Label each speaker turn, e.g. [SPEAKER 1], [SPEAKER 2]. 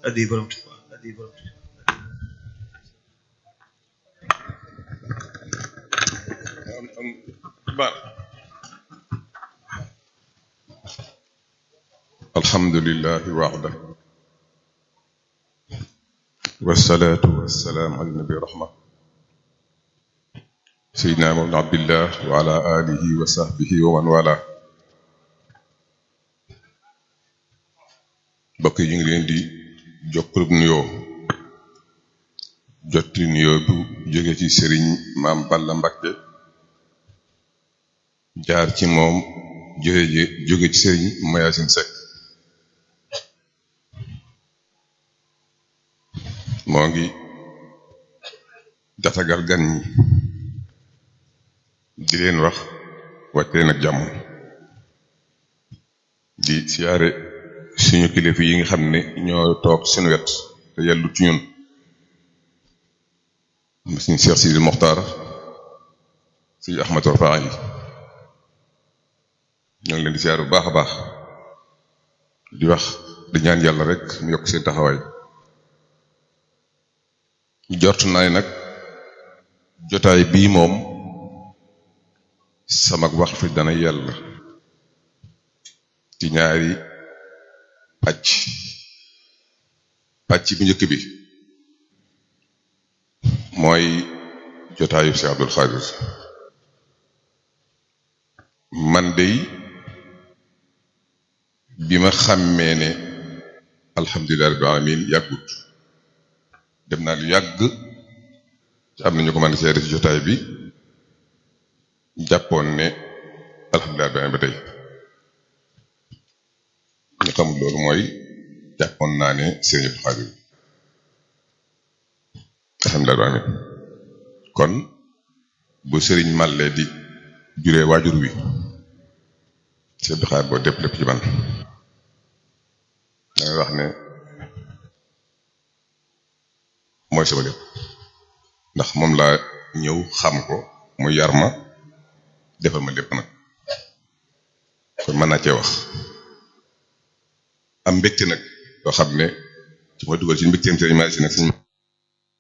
[SPEAKER 1] addi borom Tuubaa addi borom Tuubaa
[SPEAKER 2] alhamdulillahi waxda wasalaatu wasalaam ala nabi rahma seydina mawlana abdillah wa ala alihi wa sahbihi wa man wala mbokk yi ñu ngi leen di jokkalub nuyoo jotti nuyoo bu jóge ci sëriñ maam Balla Mbakke jaar ci moom jóge jóge ci sëriñ Mayasin Sekk moo ngi datagal gan ñi di leen wax wàcc leen ak jàmm di siyaare suñu kilifa yi nga xam ne ñoo toog suñu wet te yellu ci ñun suñu Cheikh Sidi Mokhtar suñu Ahmad Rafaa yi ñoo ngi leen di siyaare bu baax a baax di wax di ñaan yàlla rek mu yokk seen taxawaay jort naa ne nag jotaay bii moom sama wax fi dana yàlla ci ñaari pàcc pàcc bu njëkk bi mooy jotaayu Cheikh Abdul Xaadir man dey bi ma xàmmee ne alhamdulilah rabbil alamin yàggut dem naa lu yàgg ci am nañu ko mën a seede ci jotaay bi jàppoon ne alhamdulilah rabbil alamin ba tey ñu xamul loolu mooy jàppoon naa ne sëriñ Abdul Xaadir alhamdulilah rabbil alamin kon bu sëriñ Màlle di juree waajur wi sëriñ Abdul Xaadir boo dépp lépp ci man dangay wax ne mooy sama lépp ndax moom laa ñëw xam ko mu yar ma defal ma lépp nag kon mën naa cee wax am mbégte nag loo xam ne ci ma dugal ci mbégteem sëriñ Malick si nag suñ